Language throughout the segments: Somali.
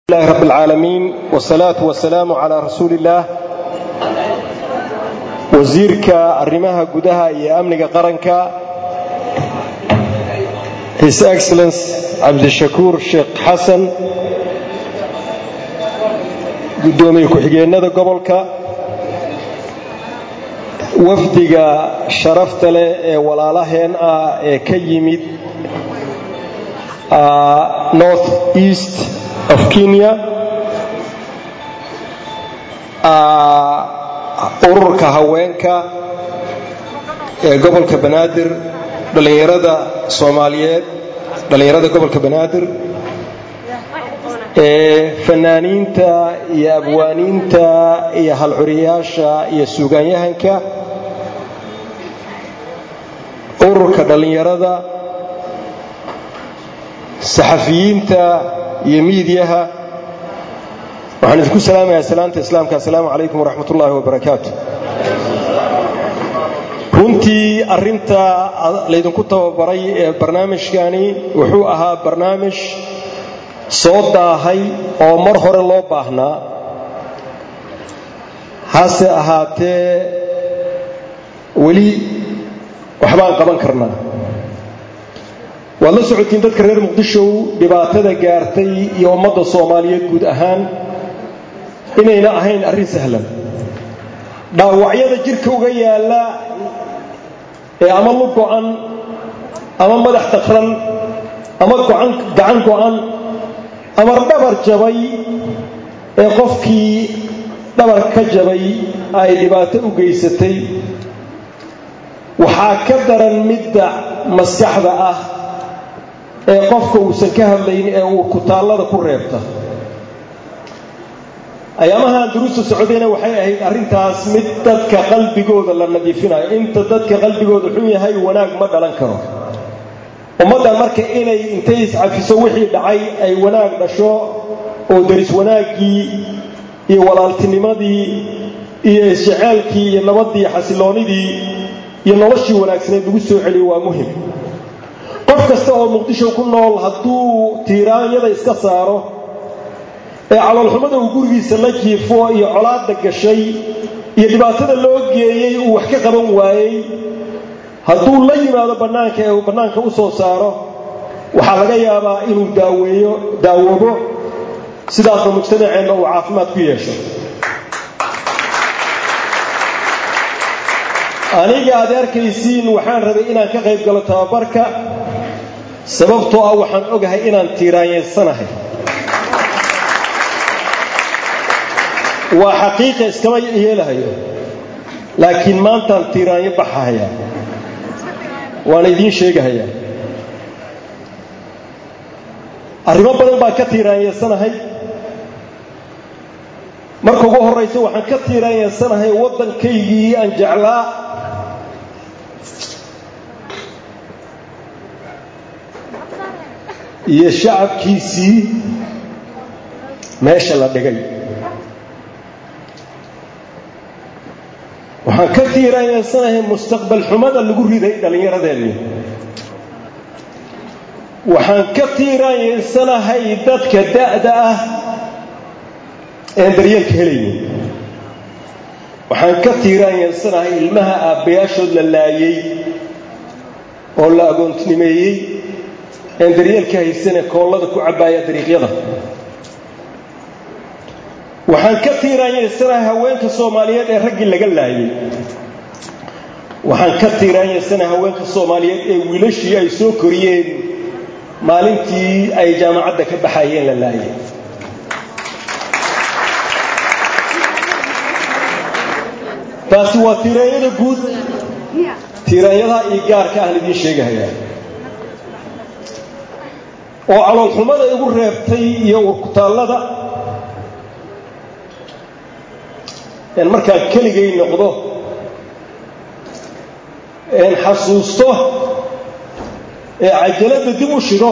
الله رب العالمين والصلاة والسلام على رسول الله wasiirka arrimaha gudaha iyo amniga qaranka his excellence cabdishakuur sheekh xasan guddoomiye ku-xigeenada gobolka wafdiga sharafta leh ee walaalaheen ah ee ka yimid north east of kenya ururka haweenka ee gobolka banaadir dhallinyarada soomaaliyeed dhallinyarada gobolka banaadir ee fanaaniinta iyo abwaaniinta iyo halcuriyaasha iyo suugaanyahanka ururka dhallinyarada saxafiyiinta iyo miidyaha waxaan idinku salaamayaa salaamta islaamka assalaamu calaykum waraxmat ullaahi wabarakaatu runtii arrinta laydinku tababaray ee barnaamijkani wuxuu ahaa barnaamij soo daahay oo mar hore loo baahnaa hase ahaatee weli waxbaan qaban karnaa waad la socotiin dadka reer muqdishow dhibaatada gaartay iyo ummadda soomaaliyeed guud ahaan inayna ahayn arrin sahlan dhaawacyada jirka uga yaalla ee ama lug go'an ama madax taqran ama gacan go'an ama dhabar jabay ee qofkii dhabar ka jabay ay dhibaato u geysatay waxaa ka daran midda maskaxda ah ee qofka uusan ka hadlayn ee uu kutaallada ku reebta ayaamahaan duruusta socdayna waxay ahayd arrintaas mid dadka qalbigooda la nadiifinayo inta dadka qalbigooda xun yahay wanaag ma dhalan karo ummaddan marka inay intay iscafiso wixii dhacay ay wanaag dhasho oo daris wanaaggii iyo walaaltinimadii iyo isjeceelkii iyo nabaddii xasiloonnidii iyo noloshii wanaagsaneed lagu soo celiyo waa muhim qof kasta oo muqdisho ku nool hadduu tiiraanyada iska saaro ee caloolxumada uu gurigiisa la jiifo iyo colaadda gashay iyo dhibaatada loo geeyey uu wax ka qaban waayey hadduu la yimaado bannaanka ee uu bannaanka u soo saaro waxaa laga yaabaa inuu daaweeyo daawoobo sidaasna mujtamaceenna uu caafimaad ku yeesho aniga aad arkaysiin waxaan rabay inaan ka qayb galo tababarka sababtoo ah waxaan ogahay inaan tiiraanyeysanahay waa xaqiiqa iskama yeelahayo laakiin maantaan tiiraanyo baxahayaa waana idiin sheegahayaa arrimo badan baan ka tiiraanyeysanahay marka ugu horraysa waxaan ka tiiraanyeysanahay waddankaygii aan jeclaa iyo shacabkiisii meesha la dhigay waxaan ka tiiraanyeysanahay mustaqbal xumada lagu riday dhallinyaradeenni waxaan ka tiiraanyeysanahay dadka da'da ah een daryeelka helaynin waxaan ka tiiraanyeysanahay ilmaha aabbayaashood la laayey oo la agoonnimeeyey een daryeelka haysane koollada ku cabbaaya dariiqyada waxaan ka tiiraanyeysanahay haweenka soomaaliyeed ee raggii laga laayey waxaan ka tiiraanyeysanahay haweenka soomaaliyeed ee wiilashii ay soo koriyeen maalintii ay jaamacadda ka baxayeen la laayay taasi waa tiiraanyada guud tiiraanyadaha iyo gaarka aan idiin sheegahayaa oo caloolxumada igu reebtay iyo urkutaallada een markaan keligay noqdo een xasuusto ee cajaladda dib u shido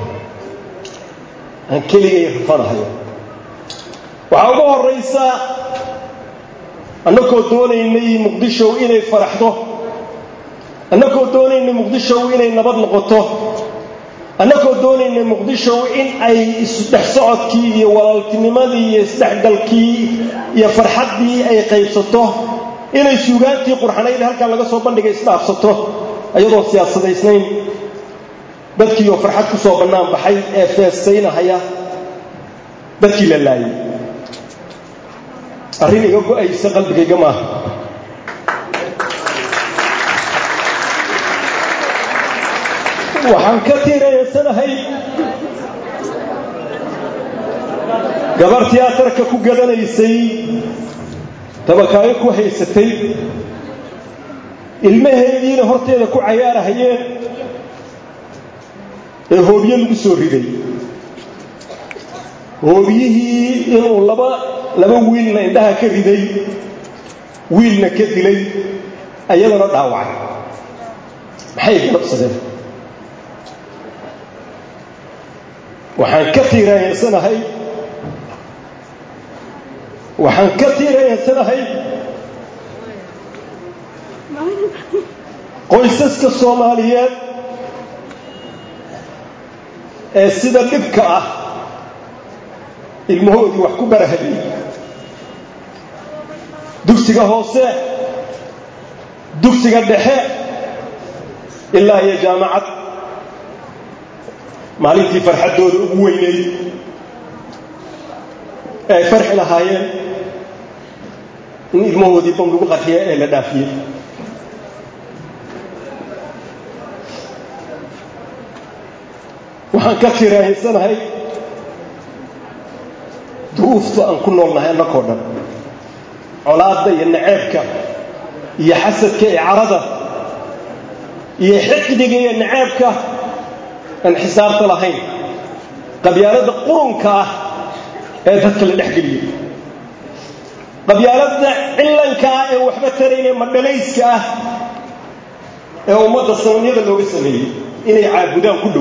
aan keligay rafanahayo waxaa ugu horraysa annagoo doonaynay muqdishow inay faraxdo annagoo doonaynay muqdishow inay nabad noqoto annagoo doonaynay muqdisho in ay isdhex socodkii iyo walaaltinimadii iyo isdhexgalkii iyo farxaddii ay qaybsato inay suugaantii qurxanayd halkan laga soo bandhigay isdhaafsato iyadoo siyaasadaysnayn dadkiioo farxad ku soo bannaan baxay ee feestaynahaya dadkii la laayay arrin iga go'aysa qalbigayga maaha waxaan ka tiirayansanahay gabar tiyaatarka ku gadanaysay tabakaayo ku haysatay ilmaheediina horteeda ku cayaarahayeen ee hoobyo lagu soo riday hoobiyihii inuu laba laba wiilna indhaha ka riday wiilna ka dilay ayadana dhaawacay maxay galabsadeen waxaan ka tiirayansanahay waxaan ka tiirayansanahay qoysaska soomaaliyeed ee sida dhibka ah ilmahoodii wax ku barahayay dugsiga hoose dugsiga dhexe ilaa iyo jaamacad maalintii farxaddooda ugu weyneyd ee ay farxi lahaayeen in ilmahoodii bam lagu qarxiya ee la dhaafiyey waxaan ka tiraahysanahay duruufta aan ku noolnahay annakoo dhan colaadda iyo naceebka iyo xasadka iyo carada iyo xiqdiga iyo naceebka aan xisaabta lahayn qabyaaladda qurunka ah ee dadka la dhex geliyey qabyaaladda cillanka ah ee waxba tarayne madhalayska ah ee ummadda sanamyada looga sameeyey inay caabudaan ku dhow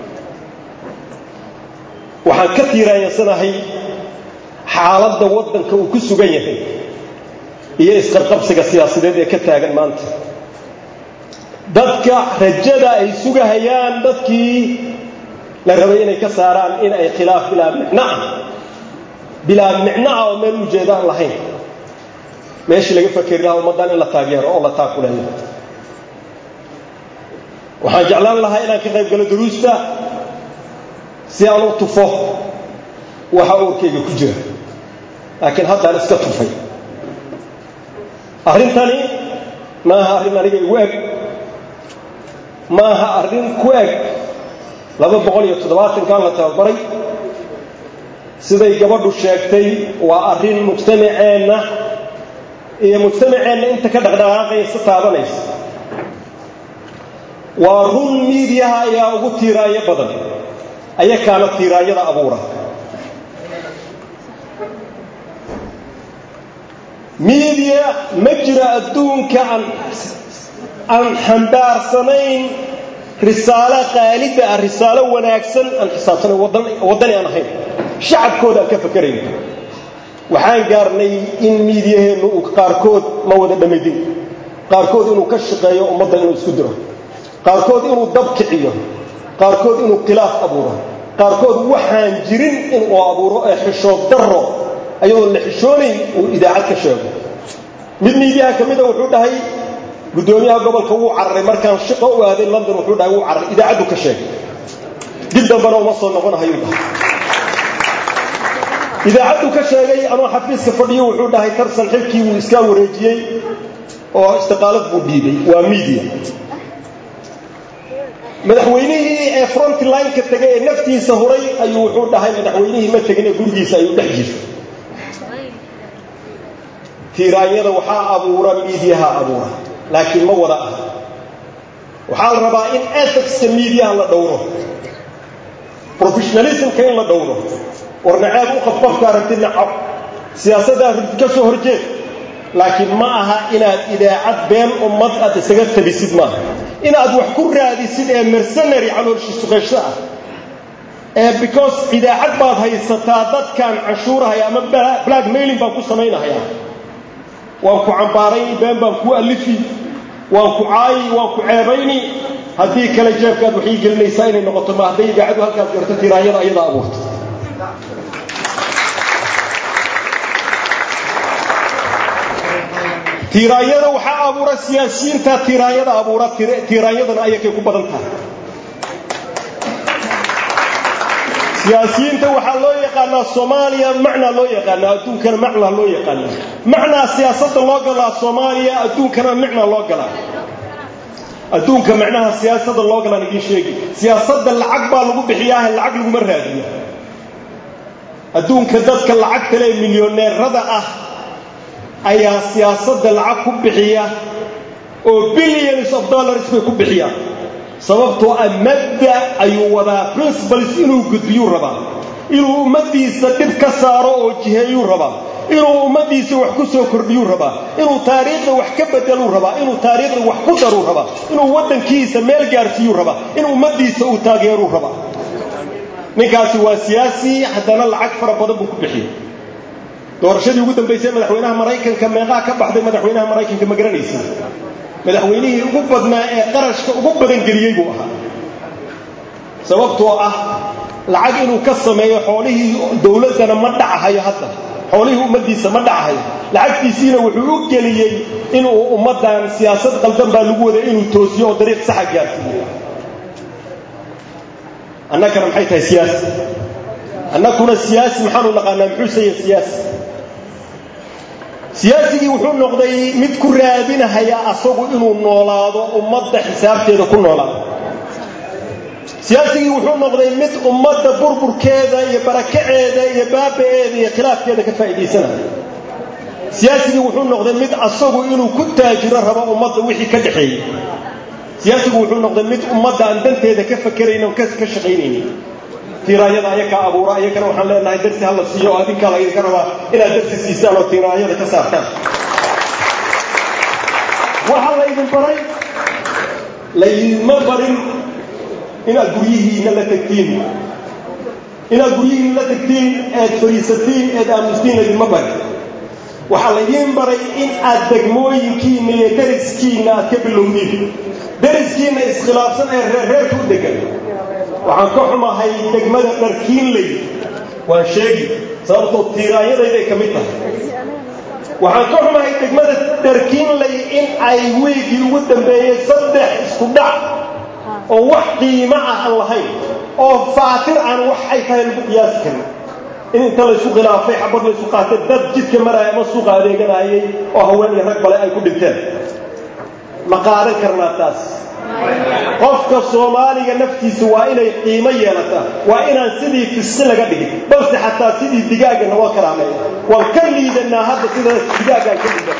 waxaan ka tiiraayasanahay xaaladda waddanka uu ku sugan yahay iyo isqarqabsiga siyaasadeed ee ka taagan maanta dadka rajada ay sugahayaan dadkii la rabay inay ka saaraan in ay khilaaf bilaa micnoah bilaa micnoah oo meel ujeedaan lahayn meeshii laga fakeri lahaa ummaddan in la taageero oo la taakuleeyo waxaan jeclaan lahaa inaan ka qayb galo duruusta si aan u tufo waxa uurkayga ku jira laakiin haddaan iska tufay arrintani maaha arrin aniga igu eg maaha arrin ku eg laba boqol iyo toddobaatankan la tababaray siday gabadhu sheegtay waa arrin mujtamaceenna iyo mujtamaceenna inta ka dhaqdhaqaaqaysa taabanaysa waa run miidiyaha ayaa ugu tiiraayo badan ayakaana tiiraayada abuura miidiya ma jiro adduunka aan aan xambaarsanayn risaalo qaalida ah risaalo wanaagsan aan xisaabsanayn waddani aan ahayn shacabkooda aan ka fakerayn waxaan gaarnay in miidiyaheennu uu qaarkood ma wada dhammaydin qaarkood inuu ka shaqeeyo ummadda inuu isku diro qaarkood inuu dab kiciyo qaarkood inuu khilaaf abuuro qaarkood waxaan jirin inuu abuuro ee xishood darro ayadoon la xishoonayn uu idaacad ka sheego mid miidiyaha ka mida wuxuu dhahay guddoomiyaha gobolka wuu cararay markaan shaqo u aaday london wuxuu dhahay wuu cararay idaacaddu ka sheegay dib dambana uma soo noqonahayuu dhahay idaacaddu ka sheegay anoo xafiiska fadhiyo wuxuu dhahay tarsan xilkii wuu iskaa wareejiyey oo istiqaalad buu dhiibay waa miidiya madaxweynihii ee frontline-ka tegay ee naftiisa huray ayuu wuxuu dhahay madaxweynihii ma tegin ee gurigiisa ayuu dhex jiro tiiraanyada waxaa abuura miidiyaha abuura laakiin ma wada ah waxaa la rabaa in ethicska miidiyaha la dhowro professionalismka in la dhowro war naceeb u qab qofka aragti nacab siyaasadda aragti ka soo horjeed laakiin ma aha inaad idaacad been ummad aad isaga tabisid maaha inaad wax ku raadisid ee mercenary caloolshisuqaysho ah ee because idaacad baad haysataa dadkan canshuurahaya ama black mailing baan ku samaynahaya waan ku cambaarayni been baan kuu alifi waan ku caayi waan ku ceebayni haddii kale jeebkaad waxay gelinaysaa inay noqoto ma hadday idaacadu halkaas garto tiraanyada ayadaa abuurta tiiraanyada waxaa abuura siyaasiyiinta tiiraanyada abuura tiiraanyadana ayakay ku badan tahay siyaasiyiinta waxaa loo yaqaanaa soomaaliya macnaa loo yaqaanaa adduunkana macnaa loo yaqaanaa macnaa siyaasadda loo galaa soomaaliya adduunkana macnaa loo galaa adduunka macnaha siyaasadda loo galaan idiin sheegi siyaasadda lacag baa lagu bixiyaaha lacag laguma raadiyo adduunka dadka lacagta lee milyoneerada ah ayaa siyaasadda lacag ku bixiya oo billions of dollars bay ku bixiyaan sababtoo ah madda ayuu wadaa principles inuu gudbiyuu rabaa inuu ummaddiisa dhib ka saaro oo jiheeyuu rabaa inuu ummaddiisa wax ku soo kordhiyuu rabaa inuu taariikhda wax ka bedeluu rabaa inuu taariikhda wax ku daruu rabaa inuu waddankiisa meel gaarsiiyuu rabaa in ummaddiisa uu taageeruu rabaa ninkaasi waa siyaasi haddana lacag fara badan buu ku bixiyey doorashadii ugu dambaysay madaxweynaha maraykanka meeqaa ka baxday madaxweynaha maraykanka ma garanaysa madaxweynihii ugu badnaa ee qarashka ugu badan geliyey buu ahaa sababtoo ah lacag inuu ka sameeyo xoolihii dowladdana ma dhacahayo hadda xoolihii ummaddiisa ma dhacahayo lacagtiisiina wuxuu u geliyey inuu ummaddan siyaasad qaldan baa lagu waday inuu toosiyo oo dariiq saxa gaarsiiyo annagana maxay tahay siyaasi annaguna siyaasi maxaanu naqaanaa muxuu saya siyaasi siyaasigii wuxuu noqday mid ku raadinahaya asagu inuu noolaado ummadda xisaabteeda ku noolaado siyaasigii wuxuu noqday mid ummadda burburkeeda iyo barakaceeda iyo baaba'eeda iyo khilaafkeeda ka faa'iidaysanaya siyaasigii wuxuu noqday mid asagu inuu ku taajiro rabo ummadda wixii ka dhaxeeyey siyaasigu wuxuu noqday mid ummadda aan danteeda ka fakerayn oo ka shaqaynaynin tiiraanyada ayakaa abuura ayagana waxaan leenahay darsi hala siiyo oo adinkaa laydinka rabaa inaad darsi siisaan oo tiiraanyada ka saartaan waxaa laydin baray laydinma barin inaad guryihiinna la tegtiin inaad guryihiinna la tegtiin eed fariisatiin eed aamustiin laydinma barin waxaa laydiin baray in aad degmooyinkiinna iyo dariskiinna aad ka bilowdiin dariskiinna iskhilaafsan ee reerreerka u degan waxaan ka xumahay degmada dharkiinley waan sheegi sababtoo tiiraanyadayday ka mid tahay waxaan ka xumahay degmada dharkiinley in ay weygii ugu dambeeyey saddex isku dhac oo wax qiimo ah aan lahayn oo faatir aan wax ay tahay lagu qiyaasi karin in inta laysu khilaafay xabad laysu qaatay dad jidka maraya ama suuqa adeeganayay oo haween iyo rag bale ay ku dhinteen ma qaadan karnaa taas qofka soomaaliga naftiisa waa inay qiimo yeelataa waa inaan sidii fisqi laga dhigin balse xataa sidii digaaga naloo karaameeyo waan ka liidanaa hadda sida digaagaan ka liidan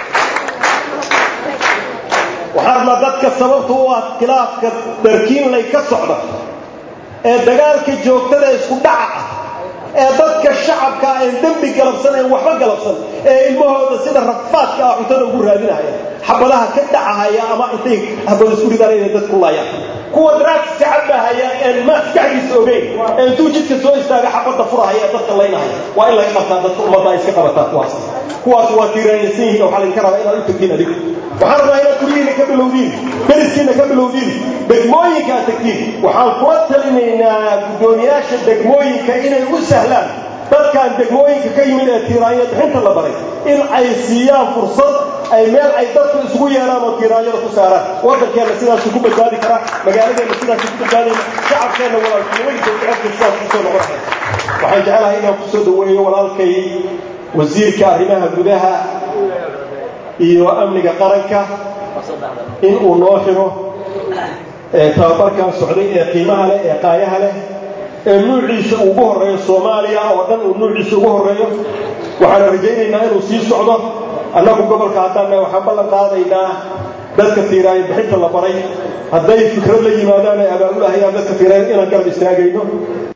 waxaan rabnaa dadka sababta u ah khilaafka darkiinlay ka socda ee dagaalka joogtada isku dhaca ah ee dadka shacabka een dembi galabsan een waxba galabsan ee ilmahooda sida rafaadka ah cuntada ugu raadinahaya xabadaha ka dhacahaya ama intay habad isku ridaan inay dad ku laayaan kuwa draagska cabahaya een maskaxdiisa ogeyn ee intuu jidka soo istaaga xabadda furahaya ee dadka laynahaya waa in laga qabtaa dadka ummadda ay iska qabataa kuwaas kuwaas waa tiiraanaysan yihiin waxaa laydinka rabaa inaad u tagtiin adigu waxaan rabaa inaad guryihiina ka bilowdiin dariskiina ka bilowdiin degmooyinka aad tagtiin waxaan kula talinaynaa guddoomiyaasha degmooyinka inay u sahlaan dadkaan degmooyinka ka yimid ee tiiraanya bixinta la baray in ay siiyaan fursad ay meel ay dadku isugu yeelaan oo tiiraanyada ku saaraan waddankeenna sidaasu ku badbaadi karaa magaaladeenna sidaasu ku badbaadayna shacabkeenna walaaltinimadiisa jecebka sidaas kusoo noqonaya waxaan jecelahay inaan kusoo dhaweeyo walaalkay wasiirka arrimaha gudaha iyo amniga qaranka in uu noo xiro tababarkan socday ee qiimaha leh ee qaayaha leh ee nuuciisa ugu horreeyo soomaaliya oo dhan uu nuuciisa ugu horreeyo waxaana rajaynaynaa inuu sii socdo annagu gobolka haddaanna waxaan ballan qaadaynaa dadka tiiraaya bixinta la baray hadday fikrad la yimaadaan ay abaabulahayaan dadka tiiraaya inaan garab istaagayno